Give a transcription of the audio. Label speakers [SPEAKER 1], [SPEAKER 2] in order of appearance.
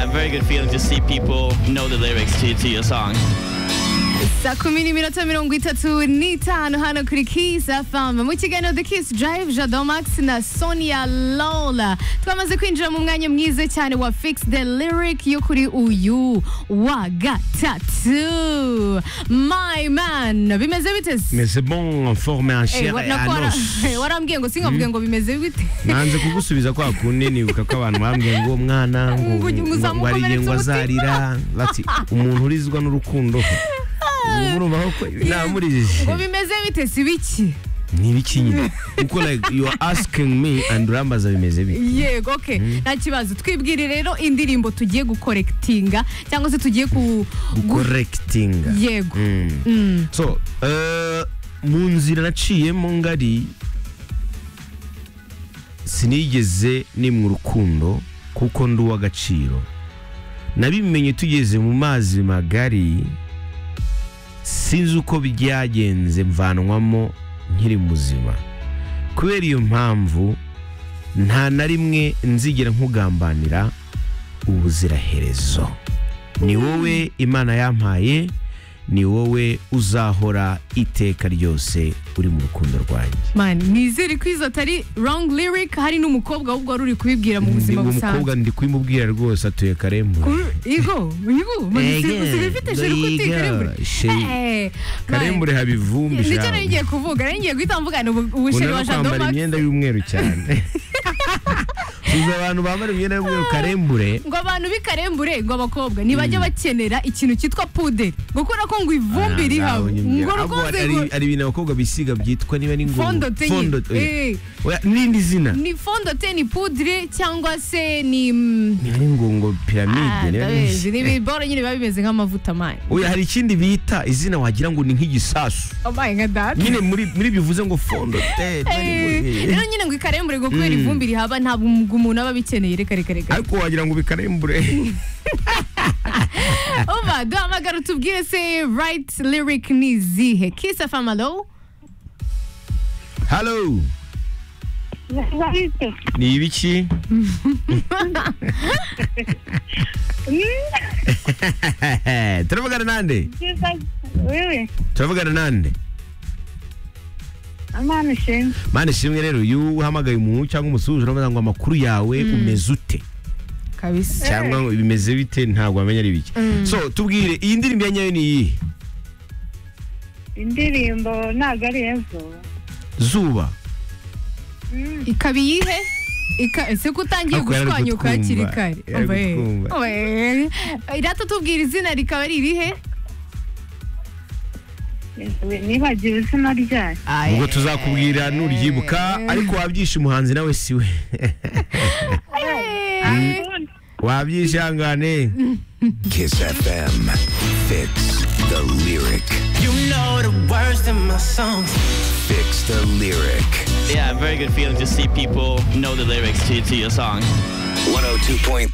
[SPEAKER 1] very good feeling to see people know the lyrics to, to your song.
[SPEAKER 2] saa kumi n'iminota mirongo itatu n'itanu hano kuri Kiss FM mu kiganiro The Kiss Drive Jado Max na Sonia Lola twamaze kwinjira mu mwanya mwiza cyane wa Fix the Lyric yo kuri uyu wa gatatu my man bimeze bite se?
[SPEAKER 3] Mais c'est bon, forme en
[SPEAKER 2] Eh,
[SPEAKER 3] chair
[SPEAKER 2] wa-
[SPEAKER 3] et
[SPEAKER 2] nako
[SPEAKER 3] en
[SPEAKER 2] wara-
[SPEAKER 3] os.
[SPEAKER 2] eh, warambwiye ngo sinkabwiye ngo bimeze bite
[SPEAKER 3] nanze kugusubiza kwa kunini kuko abantu bambwiye ngo uwo mwana ngo
[SPEAKER 2] Ngo
[SPEAKER 3] ngo- ngo
[SPEAKER 2] uzamukomeretsa
[SPEAKER 3] ariye ngo
[SPEAKER 2] umutima.
[SPEAKER 3] azarira bati umuntu urizwa n'urukundo Ubu urumva ko namurijije
[SPEAKER 2] ngo bimeze bite si biki
[SPEAKER 3] ni ibiki nyine kuko like you are asking me and urambaza bimeze bite
[SPEAKER 2] yego okay nta kibazo twibwire rero indirimbo tugiye gukorekitinga cyangwa se tugiye ku gu-
[SPEAKER 3] correcting
[SPEAKER 2] yego
[SPEAKER 3] Mm.
[SPEAKER 2] Mm.
[SPEAKER 3] so eh, mu nzira naciyemo ngari sinigeze nimwa urukundo kuko ndi uw'agaciro nabimenye tugeze mu mazi magari sinzi uko byagenze mvanwamo nkiri muzima kubera iyo mpamvu nta na rimwe nzigera nkugambanira ubuziraherezo ni wowe imana yampaye ni wowe uzahora iteka ryose uri mu rukundo rwanjye
[SPEAKER 2] mani nizere ko izo atari wrong lyric hari n'umukobwa ahubwo wari uri kubibwira mu
[SPEAKER 3] ndi
[SPEAKER 2] buzima busanzwe
[SPEAKER 3] umukobwa ndi kubimubwira rwose atuye karembure
[SPEAKER 2] Ku- igo igo
[SPEAKER 3] Ego,
[SPEAKER 2] sibifite sheri
[SPEAKER 3] igo,
[SPEAKER 2] kuti karembure
[SPEAKER 3] sheri.
[SPEAKER 2] Eh, mani.
[SPEAKER 3] karembure haba ivumbi
[SPEAKER 2] nicyo
[SPEAKER 3] ijambo.
[SPEAKER 2] nari ngiye kuvuga nari ngiye guhita mvugana ubu- ubusheri
[SPEAKER 3] ukunda
[SPEAKER 2] wa
[SPEAKER 3] no
[SPEAKER 2] jado
[SPEAKER 3] kwambara
[SPEAKER 2] max
[SPEAKER 3] imyenda y'umweru cyane uzi abantu bambara imyenda y'umweru karembure
[SPEAKER 2] ngo abantu b'ikarembure ngo abakobwa ntibajya bakenera ikintu cyitwa puderi ngo kubera ko ngo ivumbi rihawe
[SPEAKER 3] Ah,
[SPEAKER 2] ngo
[SPEAKER 3] ahubwo
[SPEAKER 2] rukunze
[SPEAKER 3] hari
[SPEAKER 2] ngo
[SPEAKER 3] hari ibintu abakobwa bisiga byitwa niba ari ngo
[SPEAKER 2] Fondote nyine.
[SPEAKER 3] Fondote, oya.
[SPEAKER 2] Eh.
[SPEAKER 3] Oya, n'irindi zina
[SPEAKER 2] ni fondote ni pudire cyangwa se ni
[SPEAKER 3] niba ari ngo ngo
[SPEAKER 2] Ah,
[SPEAKER 3] piramide niba ari-
[SPEAKER 2] ndabizi. ni ibibora nyine biba bimeze nk'amavuta mani
[SPEAKER 3] oya hari ikindi bita izina wagira ngo ni nk'igisasu
[SPEAKER 2] abaye nka data
[SPEAKER 3] nyine muri muri bivuze ngo fondote
[SPEAKER 2] rero nyine ngo ikarembure ngo kubera ivumbi rihaba ntabwo umwuga umuntu aba abikeneye reka reka reka
[SPEAKER 3] ariko wagira ngo bikarembure
[SPEAKER 2] uba duhamagara utubwire se right lyric ni izihe kiss fm alo
[SPEAKER 3] halo ni ibiki turavugana nande
[SPEAKER 4] wewe
[SPEAKER 3] turavugana nande
[SPEAKER 4] amana ishimwe
[SPEAKER 3] mani shimwe rero iyo uhamagaye umuntu cyangwa umusuhuje uramubaza ngo amakuru yawe umeze ute
[SPEAKER 2] kabisa
[SPEAKER 3] cyangwa ngo bimeze bite ntabwo wamenya ari biki so tubwire iyi ndirimbo ya nyayo ni iyihe
[SPEAKER 4] indirimbo ntabwo ari ejo
[SPEAKER 3] zuba
[SPEAKER 2] ikaba iyihe Ika- ese ko utangiye
[SPEAKER 3] Ako yari ari
[SPEAKER 2] gushwanyuka
[SPEAKER 3] kutwumva.
[SPEAKER 2] hakiri kare
[SPEAKER 3] Yari ari
[SPEAKER 2] Oba, eh.
[SPEAKER 3] kutwumva.
[SPEAKER 2] Oba, eh. irata tubwira izina rikaba ari irihe
[SPEAKER 4] nibagiwe izina ryayo
[SPEAKER 3] ubwo tuzakubwira nuryibuka ariko wabyishe umuhanzi nawe siwe
[SPEAKER 2] Eh.
[SPEAKER 3] wabyishangane
[SPEAKER 5] Kiss FM. Fix the lyric.
[SPEAKER 6] You know the words to my songs.
[SPEAKER 5] Fix the lyric.
[SPEAKER 1] Yeah, very good feeling to see people know the lyrics to, to your song.
[SPEAKER 5] 102.3